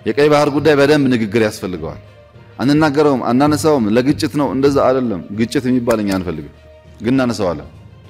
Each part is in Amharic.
የቀይ ባህር ጉዳይ በደንብ ንግግር ያስፈልገዋል። አንናገረውም፣ አናነሳውም፣ ለግጭት ነው እንደዛ አይደለም። ግጭት የሚባል እኛ አንፈልግም፣ ግን እናነሳዋለን።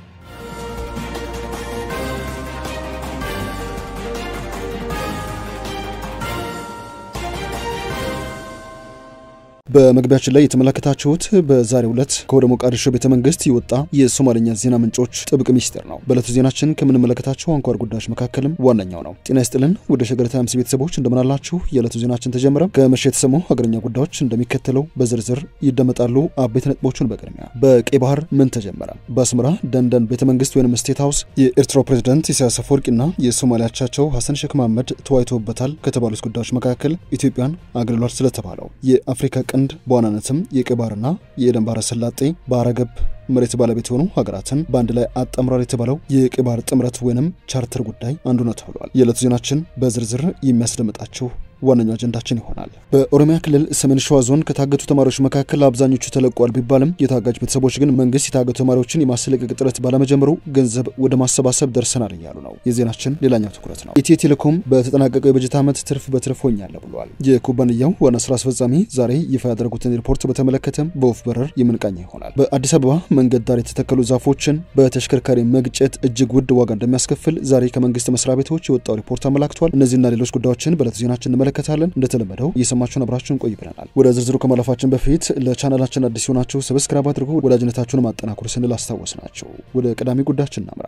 በመግቢያችን ላይ የተመለከታችሁት በዛሬው ዕለት ከወደ ሞቃዲሾ ቤተ መንግስት የወጣ የሶማሌኛ ዜና ምንጮች ጥብቅ ሚስጥር ነው። በዕለቱ ዜናችን ከምንመለከታቸው አንኳር ጉዳዮች መካከልም ዋነኛው ነው። ጤና ይስጥልን ወደ ሸገር ታይምስ ቤተሰቦች እንደምናላችሁ። የዕለቱ ዜናችን ተጀመረ። ከመሸ የተሰሙ ሀገረኛ ጉዳዮች እንደሚከተለው በዝርዝር ይደመጣሉ። አበይት ነጥቦቹን በቅድሚያ በቀይ ባህር ምን ተጀመረ? በአስመራ ደንደን ቤተ መንግስት ወይም ስቴት ሀውስ የኤርትራው ፕሬዝዳንት ኢሳያስ አፈወርቂና የሶማሊያ አቻቸው ሀሰን ሼክ መሐመድ ተወያይተውበታል ከተባሉት ጉዳዮች መካከል ኢትዮጵያን አግልሏል ስለተባለው የአፍሪካ ቀንድ በዋናነትም የቀይ ባህርና የኤደን ባህረ ሰላጤ ባህረ ገብ መሬት ባለቤት የሆኑ ሀገራትን በአንድ ላይ አጣምሯል የተባለው የቀይ ባህር ጥምረት ወይንም ቻርተር ጉዳይ አንዱ ነው ተብሏል። የዕለቱ ዜናችን በዝርዝር የሚያስደምጣችሁ ዋነኛው አጀንዳችን ይሆናል። በኦሮሚያ ክልል ሰሜን ሸዋ ዞን ከታገቱ ተማሪዎች መካከል አብዛኞቹ ተለቋል ቢባልም የታጋጅ ቤተሰቦች ግን መንግስት የታገቱ ተማሪዎችን የማስለቀቅ ጥረት ባለመጀመሩ ገንዘብ ወደ ማሰባሰብ ደርሰናል እያሉ ነው። የዜናችን ሌላኛው ትኩረት ነው። ኢትዮ ቴሌኮም በተጠናቀቀው የበጀት ዓመት ትርፍ በትርፍ ሆኛለሁ ብሏል። የኩባንያው ዋና ስራ አስፈጻሚ ዛሬ ይፋ ያደረጉትን ሪፖርት በተመለከተም በወፍ በረር የምንቃኝ ይሆናል። በአዲስ አበባ መንገድ ዳር የተተከሉ ዛፎችን በተሽከርካሪ መግጨት እጅግ ውድ ዋጋ እንደሚያስከፍል ዛሬ ከመንግስት መስሪያ ቤቶች የወጣው ሪፖርት አመላክቷል። እነዚህና ሌሎች ጉዳዮችን በዕለቱ ዜናችን እንመለከታለን። እንደተለመደው እየሰማችሁን አብራችሁን ቆይ ብለናል። ወደ ዝርዝሩ ከማለፋችን በፊት ለቻናላችን አዲስ የሆናችሁ ሰብስክራይብ አድርጉ፣ ወዳጅነታችሁን ማጠናከሩ ስንል አስታወስ ናቸው። ወደ ቀዳሚ ጉዳያችን እናምራ።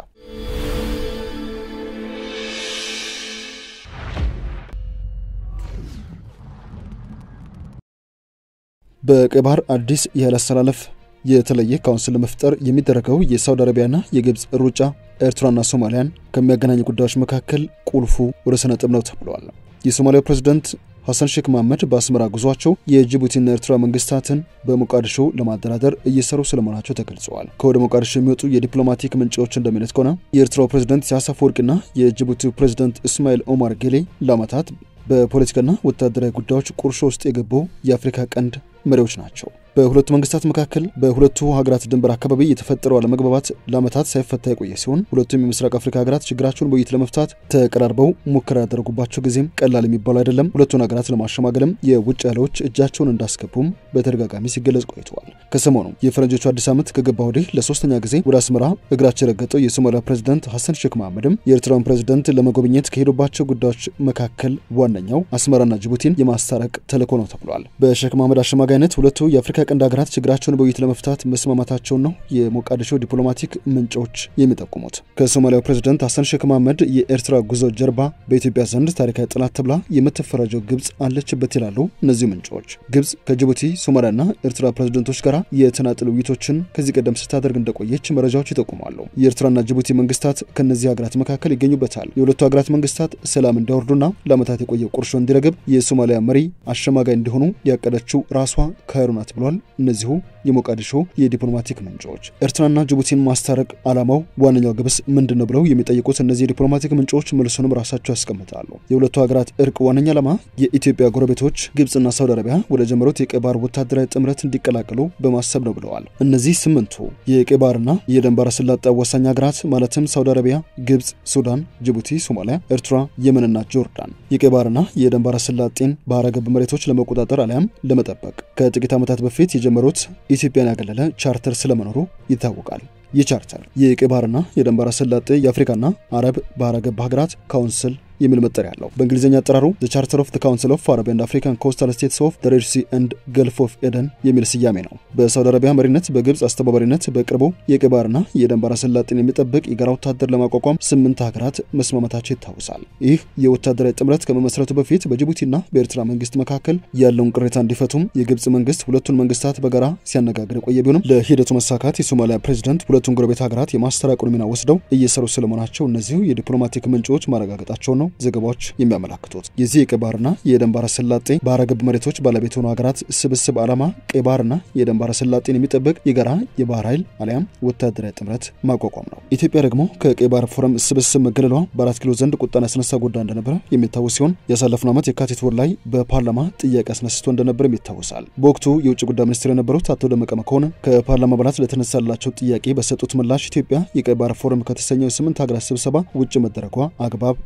በቀይ ባህር አዲስ የኃይል አስተላለፍ የተለየ ካውንስል ለመፍጠር የሚደረገው የሳውዲ አረቢያና የግብፅ ሩጫ ኤርትራና ሶማሊያን ከሚያገናኙ ጉዳዮች መካከል ቁልፉ ርዕሰ ነጥብ ነው ተብለዋል። የሶማሊያው ፕሬዝዳንት ሐሰን ሼክ መሐመድ በአስመራ ጉዟቸው የጅቡቲና ኤርትራ መንግስታትን በሞቃዲሾ ለማደራደር እየሰሩ ስለመሆናቸው ተገልጸዋል። ከወደ ሞቃዲሾ የሚወጡ የዲፕሎማቲክ ምንጮች እንደሚሉት ከሆነ የኤርትራው ፕሬዝዳንት ኢሳያስ አፈወርቂና የጅቡቲው ፕሬዝዳንት እስማኤል ኦማር ጌሌ ለዓመታት በፖለቲካና ወታደራዊ ጉዳዮች ቁርሾ ውስጥ የገቡ የአፍሪካ ቀንድ መሪዎች ናቸው። በሁለቱ መንግስታት መካከል በሁለቱ ሀገራት ድንበር አካባቢ የተፈጠረው አለመግባባት ለዓመታት ሳይፈታ የቆየ ሲሆን ሁለቱም የምስራቅ አፍሪካ ሀገራት ችግራቸውን በውይይት ለመፍታት ተቀራርበው ሙከራ ያደረጉባቸው ጊዜም ቀላል የሚባሉ አይደለም። ሁለቱን ሀገራት ለማሸማገልም የውጭ ኃይሎች እጃቸውን እንዳስገቡም በተደጋጋሚ ሲገለጽ ቆይተዋል። ከሰሞኑ የፈረንጆቹ አዲስ ዓመት ከገባ ወዲህ ለሶስተኛ ጊዜ ወደ አስመራ እግራቸው የረገጠው የሶማሊያ ፕሬዚዳንት ሐሰን ሼክ መሐመድም የኤርትራውን ፕሬዚዳንት ለመጎብኘት ከሄዱባቸው ጉዳዮች መካከል ዋነኛው አስመራና ጅቡቲን የማስታረቅ ተልዕኮ ነው ተብሏል። በሼክ መሐመድ አሸማጋይነት ሁለቱ የአፍሪካ ቀንድ ሀገራት ችግራቸውን በውይይት ለመፍታት መስማማታቸውን ነው የሞቃዲሾ ዲፕሎማቲክ ምንጮች የሚጠቁሙት። ከሶማሊያው ፕሬዚደንት ሐሰን ሼክ መሐመድ የኤርትራ ጉዞ ጀርባ በኢትዮጵያ ዘንድ ታሪካዊ ጠላት ተብላ የምትፈረጀው ግብፅ አለችበት ይላሉ እነዚህ ምንጮች። ግብፅ ከጅቡቲ ሶማሊያና ኤርትራ ፕሬዚደንቶች ጋር የተናጥል ውይይቶችን ከዚህ ቀደም ስታደርግ እንደቆየች መረጃዎች ይጠቁማሉ። የኤርትራና ጅቡቲ መንግስታት ከእነዚህ ሀገራት መካከል ይገኙበታል። የሁለቱ ሀገራት መንግስታት ሰላም እንዲያወርዱና ለዓመታት የቆየው ቁርሾ እንዲረግብ የሶማሊያ መሪ አሸማጋይ እንዲሆኑ ያቀደችው ራሷ ካይሮ ናት ብሏል። እነዚሁ የሞቃዲሾ የዲፕሎማቲክ ምንጮች ኤርትራና ጅቡቲን ማስታረቅ ዓላማው ዋነኛው ግብስ ምንድን ነው ብለው የሚጠይቁት እነዚህ የዲፕሎማቲክ ምንጮች መልሱንም ራሳቸው ያስቀምጣሉ። የሁለቱ ሀገራት እርቅ ዋነኛ ዓላማ የኢትዮጵያ ጎረቤቶች ግብፅና ሳውዲ አረቢያ ወደ ጀመሩት የቀይ ባህር ወታደራዊ ጥምረት እንዲቀላቀሉ በማሰብ ነው ብለዋል። እነዚህ ስምንቱ የቀይ ባህርና የኤደን ባህረ ሰላጤ አዋሳኝ ሀገራት ማለትም ሳውዲ አረቢያ፣ ግብፅ፣ ሱዳን፣ ጅቡቲ፣ ሶማሊያ፣ ኤርትራ፣ የመንና ጆርዳን የቀይ ባህርና የኤደን ባህረ ሰላጤን ባህረ ገብ መሬቶች ለመቆጣጠር አሊያም ለመጠበቅ ከጥቂት ዓመታት በፊት የጀመሩት ኢትዮጵያን ያገለለ ቻርተር ስለመኖሩ ይታወቃል። ይህ ቻርተር የቀይ ባህርና የኤደን ባህረ ሰላጤ የአፍሪካና አረብ ባህረ ገብ ሀገራት ካውንስል የሚል መጠሪያ አለው። በእንግሊዝኛ አጠራሩ ዘ ቻርተር ኦፍ ካውንስል ኦፍ አረብ ኤንድ አፍሪካን ኮስታል ስቴትስ ኦፍ ዘ ሬድ ሲ ኤንድ ገልፍ ኦፍ ኤደን የሚል ስያሜ ነው። በሳውዲ አረቢያ መሪነት፣ በግብፅ አስተባባሪነት በቅርቡ የቀይ ባህርና የኤደን ባህረ ሰላጤን የሚጠብቅ የጋራ ወታደር ለማቋቋም ስምንት ሀገራት መስማማታቸው ይታወሳል። ይህ የወታደራዊ ጥምረት ከመመስረቱ በፊት በጅቡቲና በኤርትራ መንግስት መካከል ያለውን ቅሬታ እንዲፈቱም የግብፅ መንግስት ሁለቱን መንግስታት በጋራ ሲያነጋግር የቆየ ቢሆንም ለሂደቱ መሳካት የሶማሊያ ፕሬዚደንት ሁለቱን ጎረቤት ሀገራት የማስተራቀሩን ሚና ወስደው እየሰሩ ስለመሆናቸው እነዚሁ የዲፕሎማቲክ ምንጮች ማረጋገጣቸው ነው ዘገባዎች የሚያመላክቱት። የዚህ የቀይ ባህርና የኤደን ባህረ ሰላጤ ባህረ ገብ መሬቶች ባለቤት የሆኑ ሀገራት ስብስብ ዓላማ ቀይ ባህርና የኤደን ባህረ ሰላጤን የሚጠብቅ የጋራ የባህር ኃይል አሊያም ወታደራዊ ጥምረት ማቋቋም ነው። ኢትዮጵያ ደግሞ ከቀይ ባህር ፎረም ስብስብ መገለሏ በአራት ኪሎ ዘንድ ቁጣን ያስነሳ ጉዳይ እንደነበረ የሚታወስ ሲሆን ያሳለፍነው ዓመት የካቲት ወር ላይ በፓርላማ ጥያቄ አስነስቶ እንደነበርም ይታወሳል። በወቅቱ የውጭ ጉዳይ ሚኒስትር የነበሩት አቶ ደመቀ መኮንን ከፓርላማ አባላት ለተነሳላቸው ጥያቄ በሰጡት ምላሽ ኢትዮጵያ የቀይ ባህር ፎረም ከተሰኘው የስምንት ሀገራት ስብሰባ ውጭ መደረጓ አግባብ አይደለም ብለው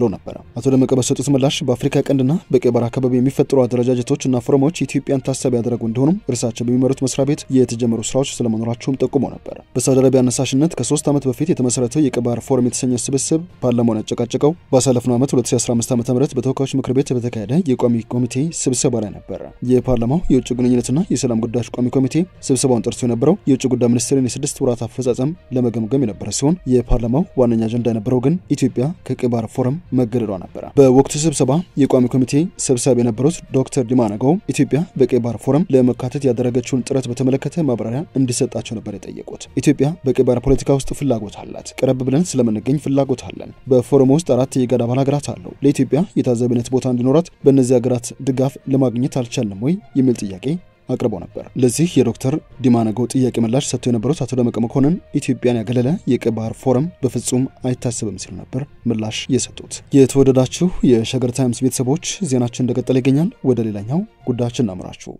ብለው ነበረ። አቶ ደመቀ በሰጡት ምላሽ በአፍሪካ ቀንድና በቀይ ባህር አካባቢ የሚፈጠሩ አደረጃጀቶች እና ፎረሞች ኢትዮጵያን ታሳቢ ያደረጉ እንደሆኑም እርሳቸው በሚመሩት መስሪያ ቤት የተጀመሩ ስራዎች ስለመኖራቸውም ጠቁመው ነበር። በሳውዲ አረቢያ አነሳሽነት ከሶስት ዓመት በፊት የተመሰረተው የቀይ ባህር ፎረም የተሰኘ ስብስብ ፓርላማውን ያጨቃጨቀው ባሳለፍነው ዓመት 2015 ዓ ም በተወካዮች ምክር ቤት በተካሄደ የቋሚ ኮሚቴ ስብሰባ ላይ ነበረ። የፓርላማው የውጭ ግንኙነትና የሰላም ጉዳዮች ቋሚ ኮሚቴ ስብሰባውን ጠርቶ የነበረው የውጭ ጉዳይ ሚኒስቴርን የስድስት ወራት አፈጻጸም ለመገምገም የነበረ ሲሆን የፓርላማው ዋነኛ አጀንዳ የነበረው ግን ኢትዮጵያ ከቀይ ባህር ፎረም መገደዷ ነበረ። በወቅቱ ስብሰባ የቋሚ ኮሚቴ ሰብሳቢ የነበሩት ዶክተር ዲማ ነገው ኢትዮጵያ በቀይ ባህር ፎረም ለመካተት ያደረገችውን ጥረት በተመለከተ ማብራሪያ እንዲሰጣቸው ነበር የጠየቁት። ኢትዮጵያ በቀይ ባህር ፖለቲካ ውስጥ ፍላጎት አላት። ቀረብ ብለን ስለምንገኝ ፍላጎት አለን። በፎረሙ ውስጥ አራት የጋድ አባል ሀገራት አሉ። ለኢትዮጵያ የታዛቢነት ቦታ እንዲኖራት በእነዚህ ሀገራት ድጋፍ ለማግኘት አልቻልንም ወይ የሚል ጥያቄ አቅርቦ ነበር። ለዚህ የዶክተር ዲማነጎ ጥያቄ ምላሽ ሰጥተው የነበሩት አቶ ደመቀ መኮንን ኢትዮጵያን ያገለለ የቀይ ባህር ፎረም በፍጹም አይታሰብም ሲሉ ነበር ምላሽ የሰጡት። የተወደዳችሁ የሸገር ታይምስ ቤተሰቦች ዜናችን እንደቀጠለ ይገኛል። ወደ ሌላኛው ጉዳያችን እናምራችሁ።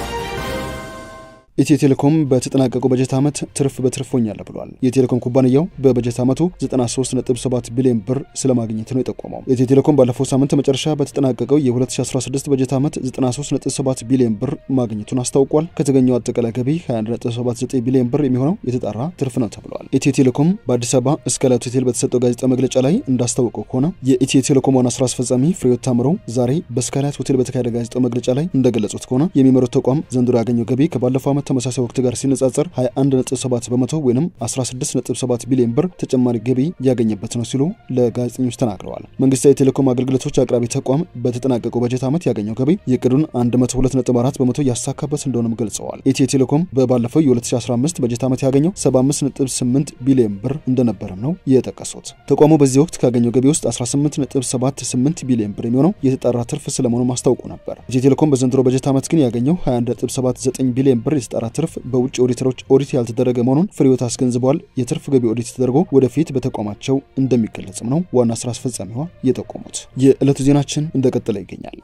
ኢትዮ ቴሌኮም በተጠናቀቀው በጀት ዓመት ትርፍ በትርፍ ሆኛለሁ ብሏል። የቴሌኮም ኩባንያው በበጀት ዓመቱ 93.7 ቢሊዮን ብር ስለማግኘት ነው የጠቆመው። ኢትዮ ቴሌኮም ባለፈው ሳምንት መጨረሻ በተጠናቀቀው የ2016 በጀት ዓመት 93.7 ቢሊዮን ብር ማግኘቱን አስታውቋል። ከተገኘው አጠቃላይ ገቢ 21.79 ቢሊዮን ብር የሚሆነው የተጣራ ትርፍ ነው ተብሏል። ኢትዮ ቴሌኮም በአዲስ አበባ ስካይላይት ሆቴል በተሰጠው ጋዜጣ መግለጫ ላይ እንዳስታወቀው ከሆነ የኢትዮ ቴሌኮም ዋና ስራ አስፈጻሚ ፍሬሕይወት ታምሩ ዛሬ በስካይላይት ሆቴል በተካሄደ ጋዜጣው መግለጫ ላይ እንደገለጹት ከሆነ የሚመሩት ተቋም ዘንድሮ ያገኘው ገቢ ከባለፈው ዓመት ተመሳሳይ ወቅት ጋር ሲነጻጸር 21.7 በመቶ ወይም 16.7 ቢሊዮን ብር ተጨማሪ ገቢ ያገኘበት ነው ሲሉ ለጋዜጠኞች ተናግረዋል። መንግስታዊ የቴሌኮም አገልግሎቶች አቅራቢ ተቋም በተጠናቀቀው በጀት ዓመት ያገኘው ገቢ የቅዱን 102.4 በመቶ ያሳካበት እንደሆነም ገልጸዋል። ኢትዮ ቴሌኮም በባለፈው የ2015 በጀት ዓመት ያገኘው 75.8 ቢሊዮን ብር እንደነበረም ነው የጠቀሱት። ተቋሙ በዚህ ወቅት ካገኘው ገቢ ውስጥ 18.78 ቢሊዮን ብር የሚሆነው የተጣራ ትርፍ ስለመሆኑ አስታውቆ ነበር። ኢትዮ ቴሌኮም በዘንድሮ በጀት ዓመት ግን ያገኘው 21.79 ቢሊዮን ብር የተጣራ ትርፍ በውጭ ኦዲተሮች ኦዲት ያልተደረገ መሆኑን ፍሬሕይወት አስገንዝበዋል። የትርፍ ገቢ ኦዲት ተደርጎ ወደፊት በተቋማቸው እንደሚገለጽም ነው ዋና ስራ አስፈጻሚዋ የጠቆሙት። የዕለቱ ዜናችን እንደቀጠለ ይገኛል።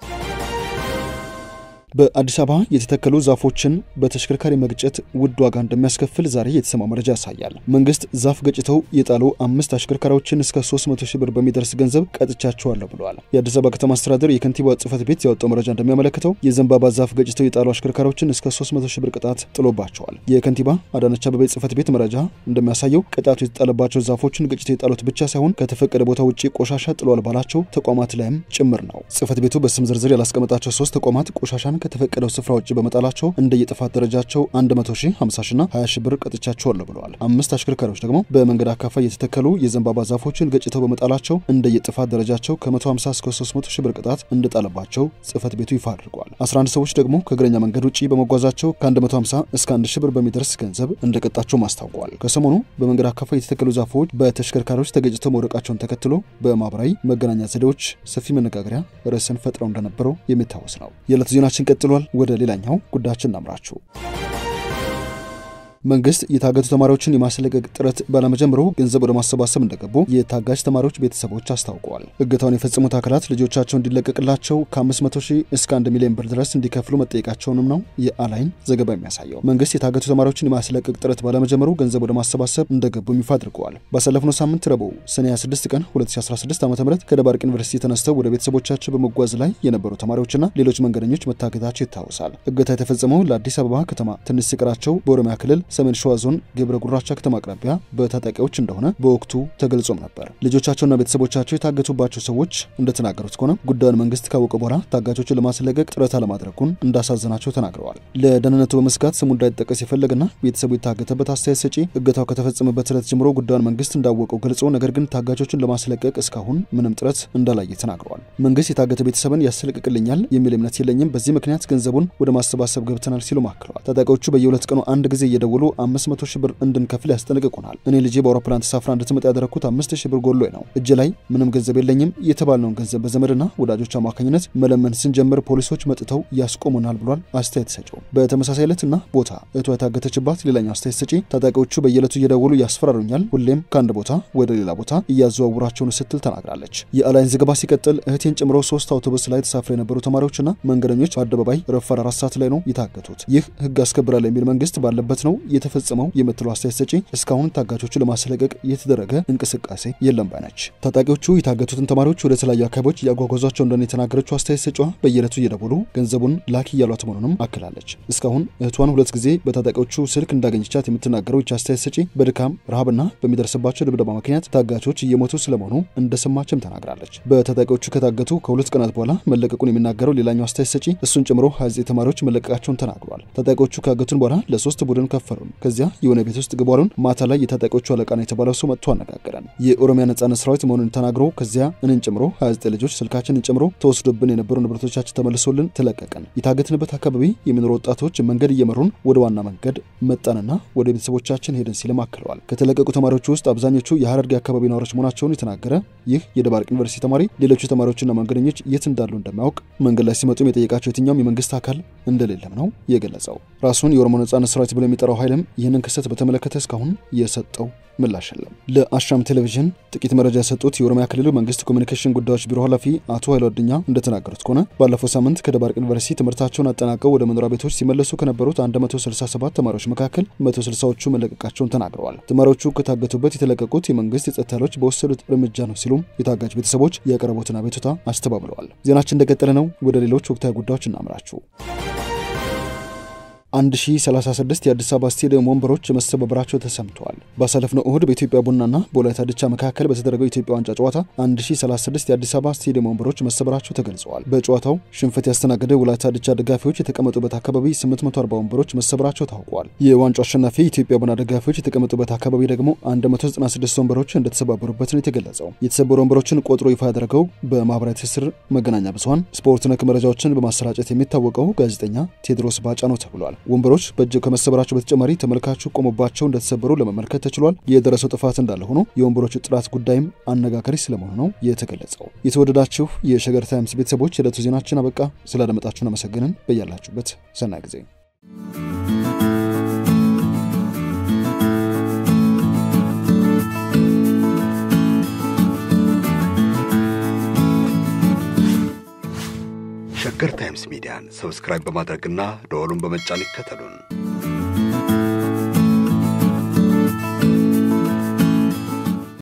በአዲስ አበባ የተተከሉ ዛፎችን በተሽከርካሪ መግጨት ውድ ዋጋ እንደሚያስከፍል ዛሬ የተሰማው መረጃ ያሳያል። መንግስት ዛፍ ገጭተው የጣሉ አምስት አሽከርካሪዎችን እስከ 300 ሺህ ብር በሚደርስ ገንዘብ ቀጥቻቸዋለሁ ብለዋል። የአዲስ አበባ ከተማ አስተዳደር የከንቲባ ጽህፈት ቤት ያወጣው መረጃ እንደሚያመለክተው የዘንባባ ዛፍ ገጭተው የጣሉ አሽከርካሪዎችን እስከ 300 ሺህ ብር ቅጣት ጥሎባቸዋል። የከንቲባ አዳነች አቤቤ ጽህፈት ቤት መረጃ እንደሚያሳየው ቅጣቱ የተጣለባቸው ዛፎችን ገጭተው የጣሉት ብቻ ሳይሆን ከተፈቀደ ቦታ ውጭ ቆሻሻ ጥሏል ባላቸው ተቋማት ላይም ጭምር ነው። ጽህፈት ቤቱ በስም ዝርዝር ያላስቀመጣቸው ሶስት ተቋማት ቆሻሻን ከተፈቀደው ስፍራ ውጭ በመጣላቸው እንደየጥፋት ደረጃቸው 100 ሺህ፣ 50 ሺና 20 ሺህ ብር ቀጥቻቸዋለሁ ብለዋል። አምስት አሽከርካሪዎች ደግሞ በመንገድ አካፋይ የተተከሉ የዘንባባ ዛፎችን ገጭተው በመጣላቸው እንደየጥፋት ደረጃቸው ከ150 እስከ 300 ሺህ ብር ቅጣት እንደጣለባቸው ጽህፈት ቤቱ ይፋ አድርጓል። 11 ሰዎች ደግሞ ከእግረኛ መንገድ ውጭ በመጓዛቸው ከ150 እስከ 1 ሺህ ብር በሚደርስ ገንዘብ እንደቀጣቸውም አስታውቋል። ከሰሞኑ በመንገድ አካፋይ የተተከሉ ዛፎች በተሽከርካሪዎች ተገጭተው መውደቃቸውን ተከትሎ በማህበራዊ መገናኛ ዘዴዎች ሰፊ መነጋገሪያ ርዕስን ፈጥረው እንደነበረው የሚታወስ ነው። የዕለቱ ዜናችን ቀጥሏል። ወደ ሌላኛው ጉዳያችን እናምራችሁ። መንግስት የታገቱ ተማሪዎችን የማስለቀቅ ጥረት ባለመጀመሩ ገንዘብ ወደ ማሰባሰብ እንደገቡ የታጋጅ ተማሪዎች ቤተሰቦች አስታውቀዋል። እገታውን የፈጸሙት አካላት ልጆቻቸው እንዲለቀቅላቸው ከ500 ሺህ እስከ 1 ሚሊዮን ብር ድረስ እንዲከፍሉ መጠየቃቸውንም ነው የአላይን ዘገባ የሚያሳየው። መንግስት የታገቱ ተማሪዎችን የማስለቀቅ ጥረት ባለመጀመሩ ገንዘብ ወደ ማሰባሰብ እንደገቡ ይፋ አድርገዋል። ባሳለፍነው ሳምንት ረቡዕ ሰኔ 26 ቀን 2016 ዓ ም ከደባርቅ ዩኒቨርሲቲ ተነስተው ወደ ቤተሰቦቻቸው በመጓዝ ላይ የነበሩ ተማሪዎችና ሌሎች መንገደኞች መታገታቸው ይታወሳል። እገታ የተፈጸመው ለአዲስ አበባ ከተማ ትንሽ ሲቀራቸው በኦሮሚያ ክልል ሰሜን ሸዋ ዞን ገብረ ጉራቻ ከተማ አቅራቢያ በታጣቂዎች እንደሆነ በወቅቱ ተገልጾም ነበር። ልጆቻቸውና ቤተሰቦቻቸው የታገቱባቸው ሰዎች እንደተናገሩት ከሆነ ጉዳዩን መንግስት ካወቀ በኋላ ታጋቾችን ለማስለቀቅ ጥረት አለማድረጉን እንዳሳዘናቸው ተናግረዋል። ለደህንነቱ በመስጋት ስሙ እንዳይጠቀስ የፈለገና ቤተሰቡ የታገተበት አስተያየት ሰጪ እገታው ከተፈጸመበት ዕለት ጀምሮ ጉዳዩን መንግስት እንዳወቀው ገልጾ ነገር ግን ታጋቾችን ለማስለቀቅ እስካሁን ምንም ጥረት እንዳላየ ተናግረዋል። መንግስት የታገተ ቤተሰብን ያስለቅቅልኛል የሚል እምነት የለኝም፣ በዚህ ምክንያት ገንዘቡን ወደ ማሰባሰብ ገብተናል ሲሉ ማክለዋል። ታጣቂዎቹ በየሁለት ቀኑ አንድ ጊዜ እየደወሉ አምስት መቶ ሺህ ብር እንድንከፍል ያስጠነቅቁናል። እኔ ልጄ በአውሮፕላን ተሳፍራ እንድትመጣ ያደረግኩት አምስት ሺህ ብር ጎሎኝ ነው። እጅ ላይ ምንም ገንዘብ የለኝም። የተባልነውን ገንዘብ በዘመድና ወዳጆች አማካኝነት መለመን ስንጀምር ፖሊሶች መጥተው ያስቆሙናል ብሏል አስተያየት ሰጪው። በተመሳሳይ ዕለትና ቦታ እህቷ የታገተችባት ሌላኛው አስተያየት ሰጪ ታጣቂዎቹ በየዕለቱ እየደወሉ ያስፈራሩኛል፣ ሁሌም ከአንድ ቦታ ወደ ሌላ ቦታ እያዘዋውራቸውን ስትል ተናግራለች። የአላይን ዘገባ ሲቀጥል እህቴን ጨምሮ ሶስት አውቶቡስ ላይ ተሳፍረው የነበሩ ተማሪዎችና መንገደኞች በአደባባይ ረፋድ አራት ሰዓት ላይ ነው የታገቱት። ይህ ህግ አስከብራል የሚል መንግስት ባለበት ነው የተፈጸመው የምትለው አስተያየት ሰጪ እስካሁን ታጋቾቹ ለማስለቀቅ የተደረገ እንቅስቃሴ የለም ባይ ነች። ታጣቂዎቹ የታገቱትን ተማሪዎች ወደ ተለያዩ አካባቢዎች እያጓጓዟቸው እንደሆነ የተናገረችው አስተያየት ሰጪዋ በየዕለቱ እየደወሉ ገንዘቡን ላኪ እያሏት መሆኑንም አክላለች። እስካሁን እህቷን ሁለት ጊዜ በታጣቂዎቹ ስልክ እንዳገኘቻት የምትናገረው ይች አስተያየት ሰጪ በድካም ረሃብና በሚደርስባቸው ድብደባ ምክንያት ታጋቾች እየሞቱ ስለመሆኑ እንደሰማችም ተናግራለች። በታጣቂዎቹ ከታገቱ ከሁለት ቀናት በኋላ መለቀቁን የሚናገረው ሌላኛው አስተያየት ሰጪ እሱን ጨምሮ 29 ተማሪዎች መለቀቃቸውን ተናግሯል። ታጣቂዎቹ ካገቱን በኋላ ለሶስት ቡድን ከፈሉን። ከዚያ የሆነ ቤት ውስጥ ግቧሉን። ማታ ላይ የታጣቂዎቹ አለቃ ነው የተባለው ሰው መጥቶ አነጋገረን። የኦሮሚያ ነጻነት ሰራዊት መሆኑን ተናግሮ ከዚያ እኔን ጨምሮ 29 ልጆች ስልካችንን ጨምሮ ተወስዶብን የነበሩ ንብረቶቻችን ተመልሶልን ተለቀቀን። የታገትንበት አካባቢ የሚኖሩ ወጣቶች መንገድ እየመሩን ወደ ዋና መንገድ መጣንና ወደ ቤተሰቦቻችን ሄድን ሲልም አክለዋል። ከተለቀቁ ተማሪዎች ውስጥ አብዛኞቹ የሀረርጌ አካባቢ ነዋሪዎች መሆናቸውን የተናገረ ይህ የደባርቅ ዩኒቨርሲቲ ተማሪ ሌሎቹ ተማሪዎችና መንገደኞች የት እንዳሉ እንደማያውቅ መንገድ ላይ ሲመጡም የጠየቃቸው የትኛውም የመንግስት አካል እንደሌለም ነው የገለጸው። ራሱን የኦሮሞ ነጻነት ሰራዊት ብሎ የሚጠራው ኃይልም ይህንን ክስተት በተመለከተ እስካሁን የሰጠው ምላሽ የለም። ለአሻም ቴሌቪዥን ጥቂት መረጃ የሰጡት የኦሮሚያ ክልል መንግስት ኮሚኒኬሽን ጉዳዮች ቢሮ ኃላፊ አቶ ኃይሉ አዱኛ እንደተናገሩት ከሆነ ባለፈው ሳምንት ከደባርቅ ዩኒቨርሲቲ ትምህርታቸውን አጠናቀው ወደ መኖሪያ ቤቶች ሲመለሱ ከነበሩት 167 ተማሪዎች መካከል 160ዎቹ መለቀቃቸውን ተናግረዋል። ተማሪዎቹ ከታገቱበት የተለቀቁት የመንግስት የጸጥታ ኃይሎች በወሰዱት እርምጃ ነው ሲሉም የታጋጅ ቤተሰቦች ያቀረቡትን አቤቱታ አስተባብለዋል። ዜናችን እንደቀጠለ ነው። ወደ ሌሎች ወቅታዊ ጉዳዮች እናምራችሁ። 1036 የአዲስ አበባ ስቴዲየም ወንበሮች መሰባበራቸው ተሰምተዋል። ባሳለፍነው እሁድ በኢትዮጵያ ቡናና በወላይታ ድቻ መካከል በተደረገው የኢትዮጵያ ዋንጫ ጨዋታ 1036 የአዲስ አበባ ስቴዲየም ወንበሮች መሰበራቸው ተገልጸዋል። በጨዋታው ሽንፈት ያስተናገደ ወላይታ ድቻ ደጋፊዎች የተቀመጡበት አካባቢ 840 ወንበሮች መሰበራቸው ታውቋል። የዋንጫው አሸናፊ የኢትዮጵያ ቡና ደጋፊዎች የተቀመጡበት አካባቢ ደግሞ 196 ወንበሮች እንደተሰባበሩበት ነው የተገለጸው። የተሰበሩ ወንበሮችን ቆጥሮ ይፋ ያደረገው በማህበራዊ ትስስር መገናኛ ብዙኃን ስፖርት ነክ መረጃዎችን በማሰራጨት የሚታወቀው ጋዜጠኛ ቴድሮስ ባጫ ነው ተብሏል። ወንበሮች በእጅ ከመሰበራቸው በተጨማሪ ተመልካቹ ቆሞባቸው እንደተሰበሩ ለመመልከት ተችሏል። የደረሰው ጥፋት እንዳለ ሆኖ የወንበሮቹ ጥራት ጉዳይም አነጋጋሪ ስለመሆኑ ነው የተገለጸው። የተወደዳችሁ የሸገር ታይምስ ቤተሰቦች የዕለቱ ዜናችን አበቃ። ስላደመጣችሁን አመሰግንን። በያላችሁበት ሰናይ ጊዜ ሸገር ታይምስ ሚዲያን ሰብስክራይብ በማድረግና ደወሉን በመጫን ይከተሉን።